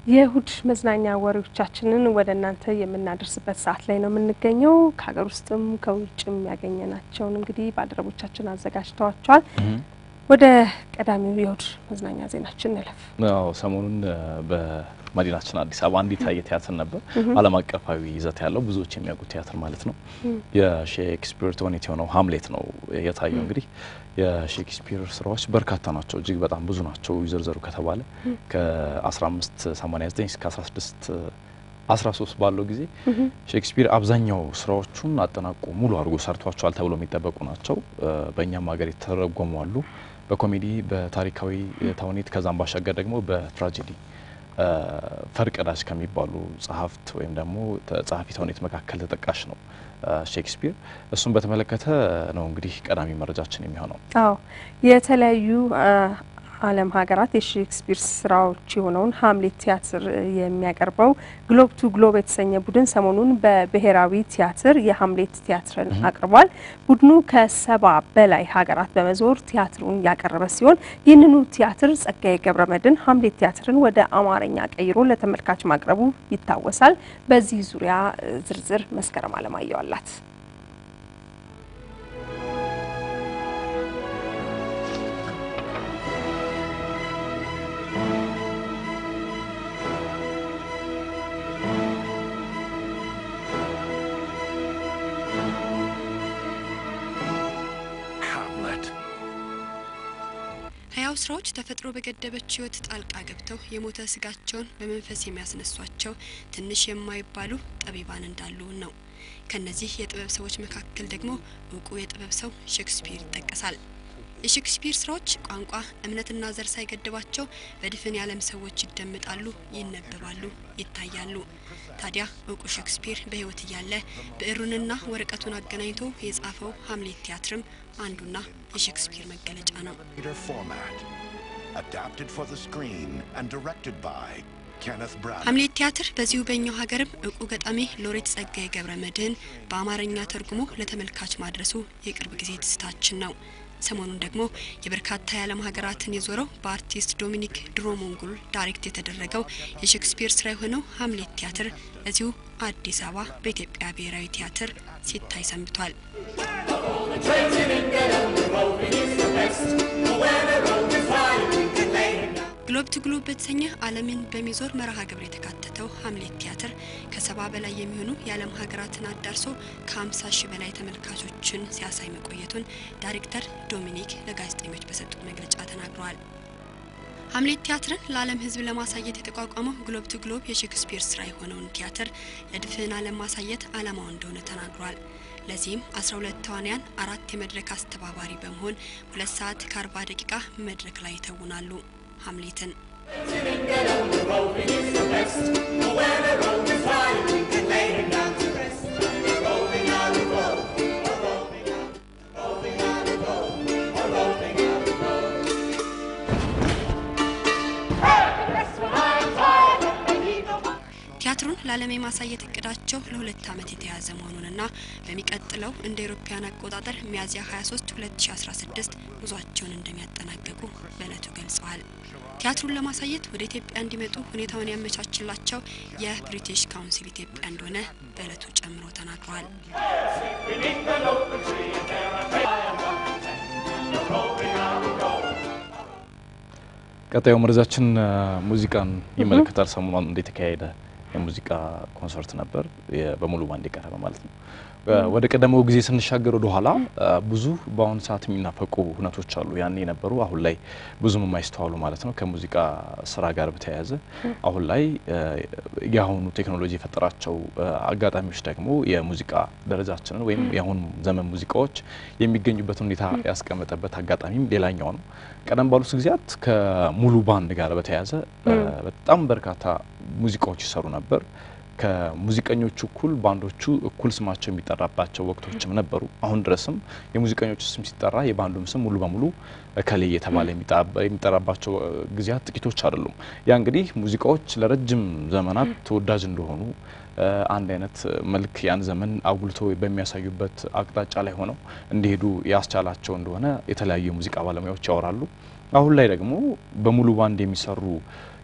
የእሁድ መዝናኛ ወሬዎቻችንን ወደ እናንተ የምናደርስበት ሰዓት ላይ ነው የምንገኘው። ከሀገር ውስጥም ከውጭም ያገኘናቸውን እንግዲህ ባልደረቦቻችን አዘጋጅተዋቸዋል። ወደ ቀዳሚው የእሁድ መዝናኛ ዜናችን እንለፍ። አዎ ሰሞኑን በመዲናችን አዲስ አበባ አንድ የታየ ቲያትር ነበር። ዓለም አቀፋዊ ይዘት ያለው ብዙዎች የሚያውቁት ቲያትር ማለት ነው። የሼክስፒር ተውኔት የሆነው ሀምሌት ነው የታየው። እንግዲህ የሼክስፒር ስራዎች በርካታ ናቸው፣ እጅግ በጣም ብዙ ናቸው። ይዘርዘሩ ከተባለ ከ1589 እስከ 16 13 ባለው ጊዜ ሼክስፒር አብዛኛው ስራዎቹን አጠናቆ ሙሉ አድርጎ ሰርቷቸዋል ተብሎ የሚጠበቁ ናቸው። በእኛም ሀገር የተተረጎሙ አሉ፣ በኮሜዲ በታሪካዊ ተውኔት ከዛም ባሻገር ደግሞ በትራጀዲ ፈርቀዳጅ ከሚባሉ ጸሐፍት ወይም ደግሞ ጸሐፊ ተውኔት መካከል ተጠቃሽ ነው ሼክስፒር። እሱን በተመለከተ ነው እንግዲህ ቀዳሚ መረጃችን የሚሆነው። አዎ የተለያዩ ዓለም ሀገራት የሼክስፒር ስራዎች የሆነውን ሀምሌት ቲያትር የሚያቀርበው ግሎብ ቱ ግሎብ የተሰኘ ቡድን ሰሞኑን በብሔራዊ ቲያትር የሀምሌት ቲያትርን አቅርቧል። ቡድኑ ከሰባ በላይ ሀገራት በመዞር ቲያትሩን ያቀረበ ሲሆን ይህንኑ ቲያትር ጸጋዬ ገብረመድህን ሀምሌት ቲያትርን ወደ አማርኛ ቀይሮ ለተመልካች ማቅረቡ ይታወሳል። በዚህ ዙሪያ ዝርዝር መስከረም አለማየሁ አላት። ህያው ስራዎች ተፈጥሮ በገደበች ህይወት ጣልቃ ገብተው የሞተ ስጋቸውን በመንፈስ የሚያስነሷቸው ትንሽ የማይባሉ ጠቢባን እንዳሉ ነው። ከነዚህ የጥበብ ሰዎች መካከል ደግሞ እውቁ የጥበብ ሰው ሼክስፒር ይጠቀሳል። የሼክስፒር ስራዎች ቋንቋ፣ እምነትና ዘር ሳይገድባቸው በድፍን የዓለም ሰዎች ይደመጣሉ፣ ይነበባሉ፣ ይታያሉ። ታዲያ እውቁ ሼክስፒር በህይወት እያለ ብዕሩንና ወረቀቱን አገናኝቶ የጻፈው ሀምሌት ቲያትርም አንዱና የሼክስፒር መገለጫ ነው። ሀምሌት ቲያትር በዚሁ በእኛው ሀገርም እውቁ ገጣሚ ሎሬት ጸጋዬ ገብረ መድህን በአማርኛ ተርጉሞ ለተመልካች ማድረሱ የቅርብ ጊዜ ትዝታችን ነው። ሰሞኑን ደግሞ የበርካታ የዓለም ሀገራትን የዞረው በአርቲስት ዶሚኒክ ድሮሞንጉል ዳይሬክት የተደረገው የሼክስፒር ስራ የሆነው ሀምሌት ቲያትር እዚሁ አዲስ አበባ በኢትዮጵያ ብሔራዊ ቲያትር ሲታይ ሰንብቷል። ግሎብ ቱ ግሎብ በተሰኘ ዓለምን በሚዞር መርሃ ግብር የተካተተው ሀምሌት ቲያትር ከሰባ በላይ የሚሆኑ የዓለም ሀገራትን አዳርሶ ከ50 ሺህ በላይ ተመልካቾችን ሲያሳይ መቆየቱን ዳይሬክተር ዶሚኒክ ለጋዜጠኞች በሰጡት መግለጫ ተናግረዋል። ሀምሌት ቲያትርን ለዓለም ሕዝብ ለማሳየት የተቋቋመው ግሎብ ቱ ግሎብ የሼክስፒር ስራ የሆነውን ቲያትር ለድፍን ዓለም ማሳየት ዓላማው እንደሆነ ተናግሯል። ለዚህም 12 ተዋንያን አራት የመድረክ አስተባባሪ በመሆን ሁለት ሰዓት ከ40 ደቂቃ መድረክ ላይ ይተውናሉ። ሀምሌትን ቲያትሩን ለዓለም የማሳየት እቅዳቸው ለሁለት ዓመት የተያዘ መሆኑንና በሚቀጥለው እንደ ኤሮፓያን አቆጣጠር ሚያዝያ 23 2016 ጉዟቸውን እንደሚያጠናቀቁ በእለቱ ገልጸዋል። ቲያትሩን ለማሳየት ወደ ኢትዮጵያ እንዲመጡ ሁኔታውን ያመቻችላቸው የብሪቲሽ ካውንሲል ኢትዮጵያ እንደሆነ በእለቱ ጨምሮ ተናግረዋል። ቀጣዩ መረጃችን ሙዚቃን ይመለከታል። ሰሞኑን እንደተካሄደ የሙዚቃ ኮንሰርት ነበር፣ በሙሉ ባንድ የቀረበ ማለት ነው። ወደ ቀደመው ጊዜ ስንሻገር ወደ ኋላ ብዙ በአሁኑ ሰዓት የሚናፈቁ ሁነቶች አሉ። ያኔ የነበሩ አሁን ላይ ብዙም የማይስተዋሉ ማለት ነው። ከሙዚቃ ስራ ጋር በተያያዘ አሁን ላይ የአሁኑ ቴክኖሎጂ የፈጠራቸው አጋጣሚዎች ደግሞ የሙዚቃ ደረጃችንን ወይም የአሁኑ ዘመን ሙዚቃዎች የሚገኙበትን ሁኔታ ያስቀመጠበት አጋጣሚም ሌላኛው ነው። ቀደም ባሉት ጊዜያት ከሙሉ ባንድ ጋር በተያያዘ በጣም በርካታ ሙዚቃዎች ይሰሩ ነበር። ከሙዚቀኞቹ እኩል ባንዶቹ እኩል ስማቸው የሚጠራባቸው ወቅቶችም ነበሩ። አሁን ድረስም የሙዚቀኞቹ ስም ሲጠራ የባንዱም ስም ሙሉ በሙሉ እከሌ የተባለ የሚጠራባቸው ጊዜያት ጥቂቶች አይደሉም። ያ እንግዲህ ሙዚቃዎች ለረጅም ዘመናት ተወዳጅ እንደሆኑ አንድ አይነት መልክ ያን ዘመን አጉልቶ በሚያሳዩበት አቅጣጫ ላይ ሆነው እንዲሄዱ ያስቻላቸው እንደሆነ የተለያዩ የሙዚቃ ባለሙያዎች ያወራሉ። አሁን ላይ ደግሞ በሙሉ ባንድ የሚሰሩ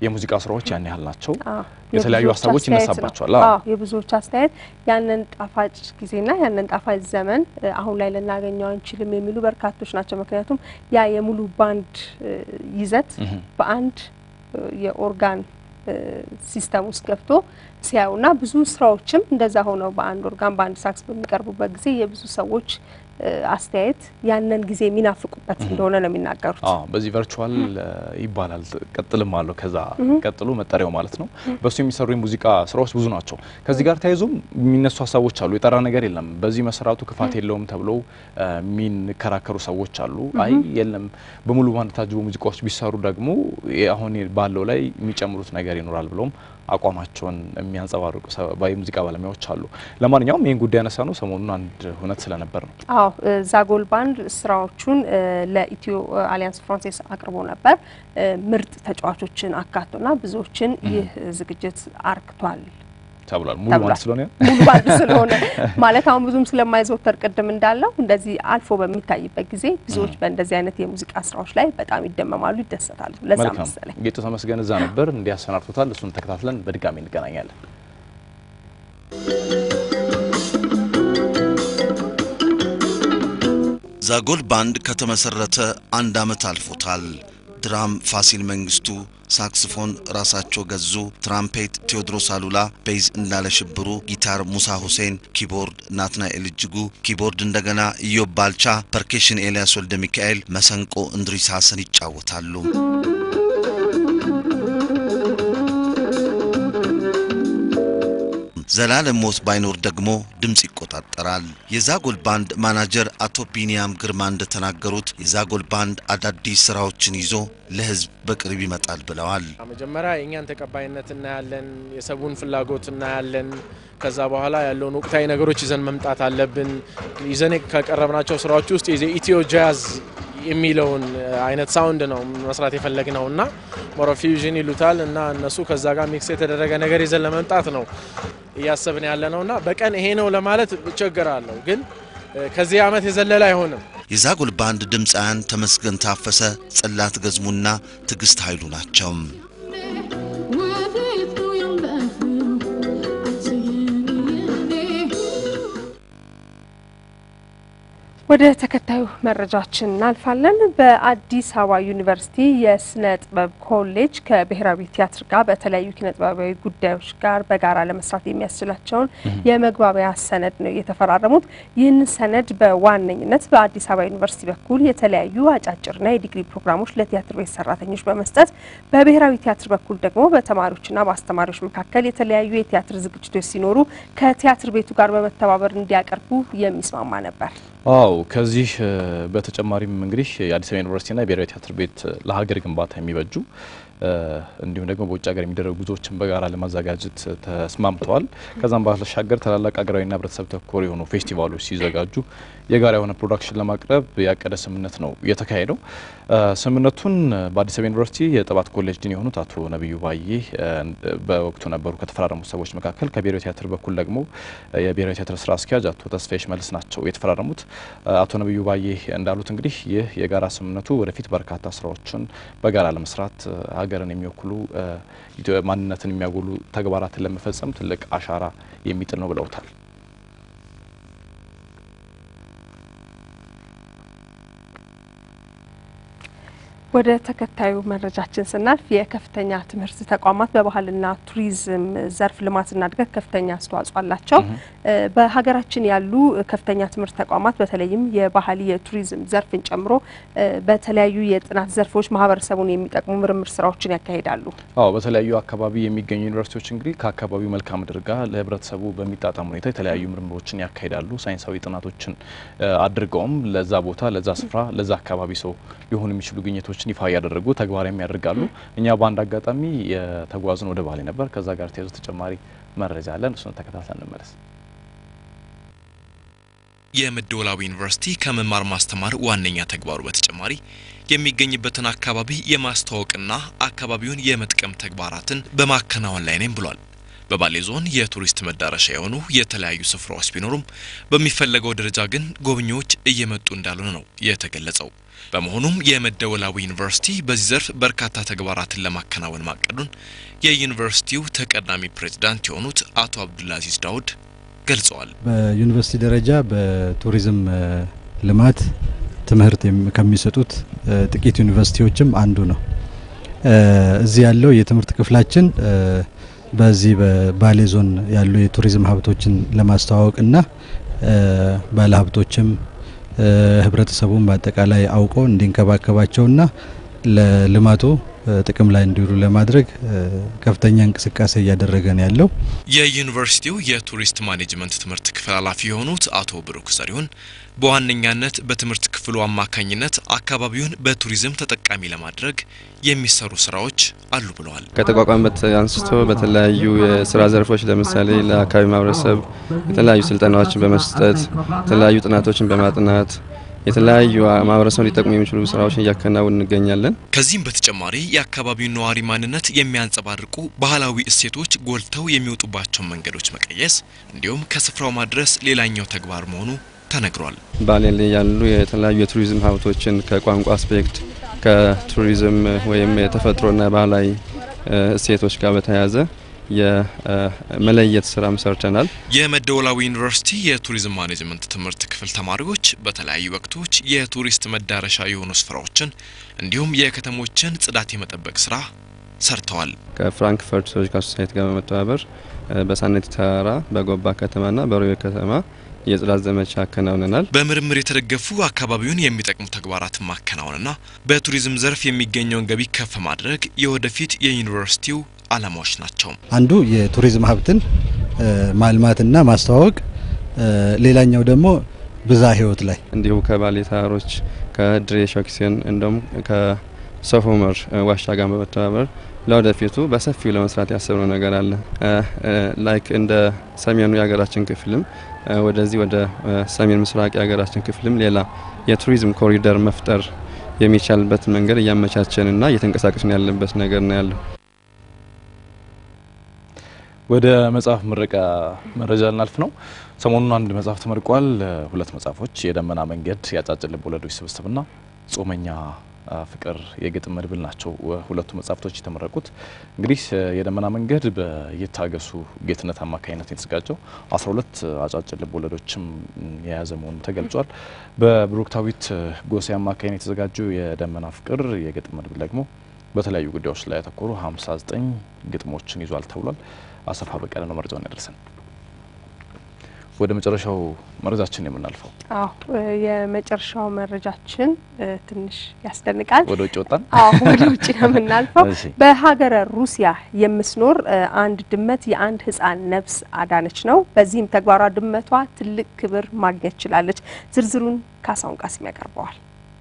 የሙዚቃ ስራዎች ያን ያህል ናቸው። አዎ፣ የተለያዩ የብዙዎች ሀሳቦች አስተያየት ነው። ይነሳባቸዋል። አዎ። አዎ የብዙዎች አስተያየት ያንን ጣፋጭ ጊዜና ያንን ጣፋጭ ዘመን እ፣ አሁን ላይ ልናገኘው አንችልም የሚሉ በርካቶች ናቸው። ምክንያቱም ያ የሙሉ ባንድ እ፣ ይዘት እህ። በአንድ እ፣ የኦርጋን እ፣ ሲስተም ውስጥ ገብቶ ሲያዩና ብዙ ስራዎችም እንደዛ ሆነው በአንድ ኦርጋን በአንድ ሳክስ በሚቀርቡበት ጊዜ የብዙ ሰዎች እ፣ አስተያየት ያንን ጊዜ የሚናፍቁበት እንደሆነ ነው የሚናገሩት። አዎ በዚህ ቨርቹዋል ይባላል ቀጥልም አለው ከዛ ቀጥሎ መጠሪያው ማለት ነው። በሱ የሚሰሩ የሙዚቃ ስራዎች ብዙ ናቸው። ከዚህ ጋር ተያይዞም የሚነሱ ሀሳቦች አሉ። የጠራ ነገር የለም፣ በዚህ መሰራቱ ክፋት የለውም ተብለው እ፣ የሚከራከሩ ሰዎች አሉ። አይ የለም በሙሉ ባንድ ታጅቦ ሙዚቃዎች ቢሰሩ ደግሞ አሁን ባለው ላይ የሚጨምሩት ነገር ይኖራል ብለውም አቋማቸውን የሚያንጸባርቁ ሰ- የሙዚቃ ባለሙያዎች አሉ። ለማንኛውም ይህን ጉዳይ ያነሳ ነው ሰሞኑን አንድ እውነት ስለነበር ነው። አዎ እ፣ ዛጎል ባንድ ስራዎቹን እ፣ ለኢትዮ እ፣ አሊያንስ ፍራንሴስ አቅርቦ ነበር። እ፣ ምርጥ ተጫዋቾችን አካቶና ብዙዎችን ይህ ዝግጅት አርክቷል ተብሏል። ሙሉ ተብሏል። ባንድ ስለሆነ ሙሉ ባንድ ስለሆነ ማለት አሁን ብዙም ስለማይዘወተር ቅድም እንዳለው እንደዚህ አልፎ በሚታይበት ጊዜ ብዙዎች በእንደዚህ አይነት የሙዚቃ ስራዎች ላይ በጣም ይደመማሉ፣ ይደሰታሉ። ለዛ መልካም መሰለኝ ጌጡ ተመስገን እዛ ነበር እንዲያሰናድቶታል። እሱን ተከታትለን በድጋሚ እንገናኛለን። ዛጎል ባንድ ከተመሰረተ አንድ ዓመት አልፎታል። ድራም ፋሲል መንግስቱ፣ ሳክስፎን ራሳቸው ገዙ፣ ትራምፔት ቴዎድሮስ አሉላ፣ ቤዝ እንዳለ ሽብሩ፣ ጊታር ሙሳ ሁሴን፣ ኪቦርድ ናትናኤል እጅጉ፣ ኪቦርድ እንደገና ኢዮብ ባልቻ፣ ፐርኬሽን ኤልያስ ወልደ ሚካኤል፣ መሰንቆ እንድሪስ ሐሰን ይጫወታሉ። ዘላለም ሞት ባይኖር ደግሞ ድምፅ ይቆጣጠራል። የዛጎል ባንድ ማናጀር አቶ ቢኒያም ግርማ እንደተናገሩት የዛጎል ባንድ አዳዲስ ስራዎችን ይዞ ለህዝብ በቅርብ ይመጣል ብለዋል። መጀመሪያ የእኛን ተቀባይነት እናያለን፣ የሰቡን ፍላጎት እናያለን። ከዛ በኋላ ያለውን ወቅታዊ ነገሮች ይዘን መምጣት አለብን። ይዘን ከቀረብናቸው ስራዎች ውስጥ የኢትዮ ጃዝ የሚለውን አይነት ሳውንድ ነው መስራት የፈለግነው እና ሞሮ ፊውዥን ይሉታል እና እነሱ ከዛ ጋር ሚክስ የተደረገ ነገር ይዘን ለመምጣት ነው እያሰብን ያለ ነው እና በቀን ይሄ ነው ለማለት እቸገራለሁ፣ ግን ከዚህ ዓመት የዘለለ አይሆንም። የዛጎል ባንድ ድምፃውያን ተመስገን ታፈሰ፣ ጽላት ገዝሙና ትዕግስት ኃይሉ ናቸው። ወደ ተከታዩ መረጃችን እናልፋለን። በአዲስ አበባ ዩኒቨርሲቲ የስነ ጥበብ ኮሌጅ ከብሔራዊ ቲያትር ጋር በተለያዩ ኪነ ጥበባዊ ጉዳዮች ጋር በጋራ ለመስራት የሚያስችላቸውን የመግባቢያ ሰነድ ነው የተፈራረሙት። ይህንን ሰነድ በዋነኝነት በአዲስ አበባ ዩኒቨርሲቲ በኩል የተለያዩ አጫጭርና የዲግሪ ፕሮግራሞች ለቲያትር ቤት ሰራተኞች በመስጠት በብሔራዊ ቲያትር በኩል ደግሞ በተማሪዎችና በአስተማሪዎች መካከል የተለያዩ የቲያትር ዝግጅቶች ሲኖሩ ከቲያትር ቤቱ ጋር በመተባበር እንዲያቀርቡ የሚስማማ ነበር። አው ከዚህ በተጨማሪም እንግዲህ የአዲስ አበባ ዩኒቨርሲቲና የብሔራዊ ቲያትር ቤት ለሀገር ግንባታ የሚበጁ እንዲሁም ደግሞ በውጭ ሀገር የሚደረጉ ጉዞዎችን በጋራ ለማዘጋጀት ተስማምተዋል። ከዛም ባሻገር ታላላቅ ሀገራዊና ሕብረተሰብ ተኮር የሆኑ ፌስቲቫሎች ሲዘጋጁ የጋራ የሆነ ፕሮዳክሽን ለማቅረብ ያቀደ ስምምነት ነው የተካሄደው። ስምምነቱን በአዲስ አበባ ዩኒቨርሲቲ የጥባት ኮሌጅ ዲን የሆኑት አቶ ነቢዩ ባዬ በወቅቱ ነበሩ ከተፈራረሙት ሰዎች መካከል። ከብሔራዊ ቲያትር በኩል ደግሞ የብሔራዊ ቲያትር ስራ አስኪያጅ አቶ ተስፋዬ ሽመልስ ናቸው የተፈራረሙት። አቶ ነቢዩ ባዬ እንዳሉት እንግዲህ ይህ የጋራ ስምምነቱ ወደፊት በርካታ ስራዎችን በጋራ ለመስራት ሀገርን የሚወክሉ ማንነትን የሚያጎሉ ተግባራትን ለመፈጸም ትልቅ አሻራ የሚጥል ነው ብለውታል። ወደ ተከታዩ መረጃችን ስናልፍ የከፍተኛ ትምህርት ተቋማት በባህልና ቱሪዝም ዘርፍ ልማትና እድገት ከፍተኛ አስተዋጽኦ አላቸው። በሀገራችን ያሉ ከፍተኛ ትምህርት ተቋማት በተለይም የባህል የቱሪዝም ዘርፍን ጨምሮ በተለያዩ የጥናት ዘርፎች ማህበረሰቡን የሚጠቅሙ ምርምር ስራዎችን ያካሂዳሉ። አዎ በተለያዩ አካባቢ የሚገኙ ዩኒቨርሲቲዎች እንግዲህ ከአካባቢው መልክዓ ምድር ጋር ለህብረተሰቡ በሚጣጣም ሁኔታ የተለያዩ ምርምሮችን ያካሂዳሉ። ሳይንሳዊ ጥናቶችን አድርገውም ለዛ ቦታ፣ ለዛ ስፍራ፣ ለዛ አካባቢ ሰው ሊሆኑ የሚችሉ ግኝቶች ሰዎችን ይፋ እያደረጉ ተግባራዊ ያደርጋሉ። እኛ በአንድ አጋጣሚ የተጓዝን ወደ ባሌ ነበር። ከዛ ጋር ተያይዞ ተጨማሪ መረጃ አለን። እሱን ተከታትለን እንመለስ። የመደወላቡ ዩኒቨርሲቲ ከመማር ማስተማር ዋነኛ ተግባሩ በተጨማሪ የሚገኝበትን አካባቢ የማስተዋወቅና አካባቢውን የመጥቀም ተግባራትን በማከናወን ላይ ነኝ ብሏል። በባሌ ዞን የቱሪስት መዳረሻ የሆኑ የተለያዩ ስፍራዎች ቢኖሩም በሚፈለገው ደረጃ ግን ጎብኚዎች እየመጡ እንዳልሆነ ነው የተገለጸው። በመሆኑም የመደወላቡ ዩኒቨርሲቲ በዚህ ዘርፍ በርካታ ተግባራትን ለማከናወን ማቀዱን የዩኒቨርሲቲው ተቀዳሚ ፕሬዝዳንት የሆኑት አቶ አብዱልአዚዝ ዳውድ ገልጸዋል። በዩኒቨርሲቲ ደረጃ በቱሪዝም ልማት ትምህርት ከሚሰጡት ጥቂት ዩኒቨርሲቲዎችም አንዱ ነው። እዚህ ያለው የትምህርት ክፍላችን በዚህ በባሌ ዞን ያሉ የቱሪዝም ሀብቶችን ለማስተዋወቅና ባለሀብቶችም ህብረተሰቡን በአጠቃላይ አውቆ እንዲንከባከባቸውና ለልማቱ ጥቅም ላይ እንዲውሉ ለማድረግ ከፍተኛ እንቅስቃሴ እያደረገ ነው ያለው። የዩኒቨርሲቲው የቱሪስት ማኔጅመንት ትምህርት ክፍል ኃላፊ የሆኑት አቶ ብሩክ ዘሪሁን በዋነኛነት በትምህርት ክፍሉ አማካኝነት አካባቢውን በቱሪዝም ተጠቃሚ ለማድረግ የሚሰሩ ስራዎች አሉ ብለዋል። ከተቋቋመበት አንስቶ በተለያዩ የስራ ዘርፎች ለምሳሌ ለአካባቢ ማህበረሰብ የተለያዩ ስልጠናዎችን በመስጠት የተለያዩ ጥናቶችን በማጥናት የተለያዩ ማህበረሰብ ሊጠቅሙ የሚችሉ ስራዎችን እያከናወን እንገኛለን። ከዚህም በተጨማሪ የአካባቢውን ነዋሪ ማንነት የሚያንጸባርቁ ባህላዊ እሴቶች ጎልተው የሚወጡባቸውን መንገዶች መቀየስ እንዲሁም ከስፍራው ማድረስ ሌላኛው ተግባር መሆኑ ተነግሯል። ባሌ ላይ ያሉ የተለያዩ የቱሪዝም ሀብቶችን ከቋንቋ አስፔክት ከቱሪዝም ወይም የተፈጥሮና ባህላዊ እሴቶች ጋር በተያያዘ የመለየት ስራም ሰርተናል። የመደወላዊ ዩኒቨርሲቲ የቱሪዝም ማኔጅመንት ትምህርት ክፍል ተማሪዎች በተለያዩ ወቅቶች የቱሪስት መዳረሻ የሆኑ ስፍራዎችን እንዲሁም የከተሞችን ጽዳት የመጠበቅ ስራ ሰርተዋል። ከፍራንክፈርት ዞሎጂካል ሶሳይቲ ጋር በመተባበር በሳነት ተራራ፣ በጎባ ከተማና በሮቤ ከተማ የጽዳት ዘመቻ አከናውነናል። በምርምር የተደገፉ አካባቢውን የሚጠቅሙ ተግባራትን ማከናወንና በቱሪዝም ዘርፍ የሚገኘውን ገቢ ከፍ ማድረግ የወደፊት የዩኒቨርሲቲው ዓላማዎች ናቸው። አንዱ የቱሪዝም ሀብትን ማልማትና ማስተዋወቅ፣ ሌላኛው ደግሞ ብዛ ህይወት ላይ እንዲሁ ከባሌ ተራሮች ከድሬ ሾክሴን እንደውም ከሶፍ ዑመር ዋሻ ጋር በመተባበር ለወደፊቱ በሰፊው ለመስራት ያሰብነው ነገር አለ። ላይክ እንደ ሰሜኑ የሀገራችን ክፍልም ወደዚህ ወደ ሰሜን ምስራቅ የሀገራችን ክፍልም ሌላ የቱሪዝም ኮሪደር መፍጠር የሚቻልበት መንገድ እያመቻቸንና እየተንቀሳቀስን ያለበት ነገር ነው ያለው። ወደ መጽሐፍ ምረቃ መረጃ ልናልፍ ነው። ሰሞኑን አንድ መጽሐፍ ተመርቋል። ሁለት መጽሐፎች የደመና መንገድ የአጫጭር ልብ ወለዶች ስብስብና ጾመኛ ፍቅር የግጥም መድብል ናቸው። ሁለቱ መጽሐፍቶች የተመረቁት እንግዲህ የደመና መንገድ በየታገሱ ጌትነት አማካኝነት የተዘጋጀው 12 አጫጭር ልብ ወለዶችም የያዘ መሆኑ ተገልጿል። በብሩክታዊት ጎሴ አማካኝነት የተዘጋጀው የደመና ፍቅር የግጥም መድብል ደግሞ በተለያዩ ጉዳዮች ላይ ያተኮሩ 59 ግጥሞችን ይዟል ተብሏል። አሰፋ በቀለ ነው መረጃውን ያደርሰን። ወደ መጨረሻው መረጃችን የምናልፈው አዎ የመጨረሻው መረጃችን ትንሽ ያስደንቃል። ወደ ውጭ ወጣን። አዎ ወደ ውጭ ነው የምናልፈው። እሺ። በሀገረ ሩሲያ የምትኖር አንድ ድመት የአንድ ሕፃን ነፍስ አዳነች ነው። በዚህም ተግባሯ ድመቷ ትልቅ ክብር ማግኘት ችላለች። ዝርዝሩን ካሳሁን ቃሲም ያቀርበዋል።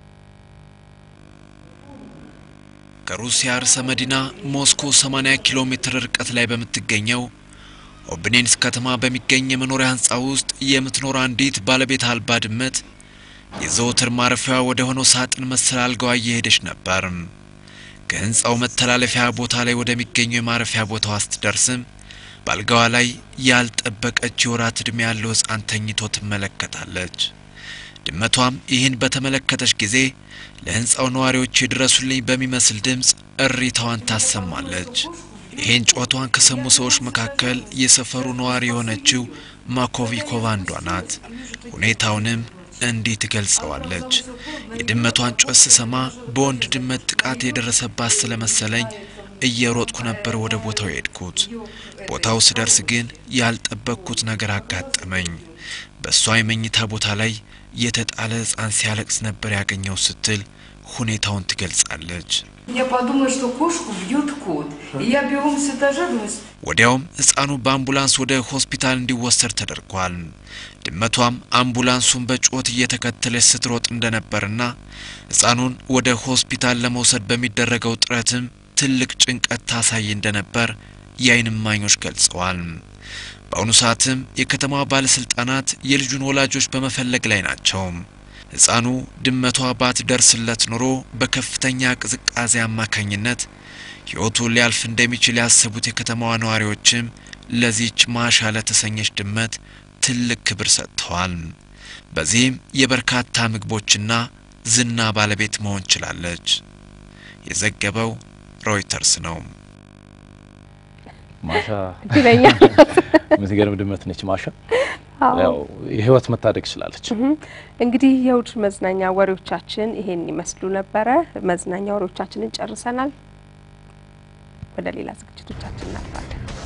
ከሩሲያ ርዕሰ መዲና ሞስኮ 80 ኪሎ ሜትር ርቀት ላይ በምትገኘው ኦብኔንስ ከተማ በሚገኝ የመኖሪያ ህንፃ ውስጥ የምትኖር አንዲት ባለቤት አልባ ድመት የዘወትር ማረፊያ ወደ ሆነው ሳጥን መሰል አልጋዋ እየሄደች ነበር። ከህንፃው መተላለፊያ ቦታ ላይ ወደሚገኘው የማረፊያ ቦታዋ ስትደርስም በአልጋዋ ላይ ያልጠበቀች የወራት ዕድሜ ያለው ህፃን ተኝቶ ትመለከታለች። ድመቷም ይህን በተመለከተች ጊዜ ለህንፃው ነዋሪዎች የድረሱልኝ በሚመስል ድምፅ እሪታዋን ታሰማለች። ይህን ጩኸቷን ከሰሙ ሰዎች መካከል የሰፈሩ ነዋሪ የሆነችው ማኮቪኮቫ አንዷ ናት። ሁኔታውንም እንዲህ ትገልጸዋለች። የድመቷን ጩኸት ስሰማ በወንድ ድመት ጥቃት የደረሰባት ስለመሰለኝ እየሮጥኩ ነበር ወደ ቦታው የሄድኩት። ቦታው ስደርስ ግን ያልጠበቅኩት ነገር አጋጠመኝ። በእሷ የመኝታ ቦታ ላይ የተጣለ ህፃን ሲያለቅስ ነበር ያገኘው ስትል ሁኔታውን ትገልጻለች። Я подумала, что кошку бьет кот. И я бегом с этажа думаю, ወዲያውም ህፃኑ በአምቡላንስ ወደ ሆስፒታል እንዲወሰድ ተደርጓል። ድመቷም አምቡላንሱን በጩኸት እየተከተለች ስትሮጥ እንደነበርና ህፃኑን ወደ ሆስፒታል ለመውሰድ በሚደረገው ጥረትም ትልቅ ጭንቀት ታሳይ እንደነበር የዓይን እማኞች ገልጸዋል። በአሁኑ ሰዓትም የከተማዋ ባለስልጣናት የልጁን ወላጆች በመፈለግ ላይ ናቸው። ህፃኑ ድመቷ ባትደርስለት ኖሮ በከፍተኛ ቅዝቃዜ አማካኝነት ህይወቱ ሊያልፍ እንደሚችል ያሰቡት የከተማዋ ነዋሪዎችም ለዚች ማሻ ለተሰኘች ድመት ትልቅ ክብር ሰጥተዋል። በዚህም የበርካታ ምግቦችና ዝና ባለቤት መሆን ችላለች። የዘገበው ሮይተርስ ነው። ማሻ እድለኛ የምትገርም ድመት ነች። ማሻ አዎ። ያው የህይወት መታደግ ችላለች። እንግዲህ የእሁድ መዝናኛ ወሬዎቻችን ይሄን ይመስሉ ነበረ። መዝናኛ ወሬዎቻችንን ጨርሰናል። ወደ ሌላ ዝግጅቶቻችን እናልፋለን።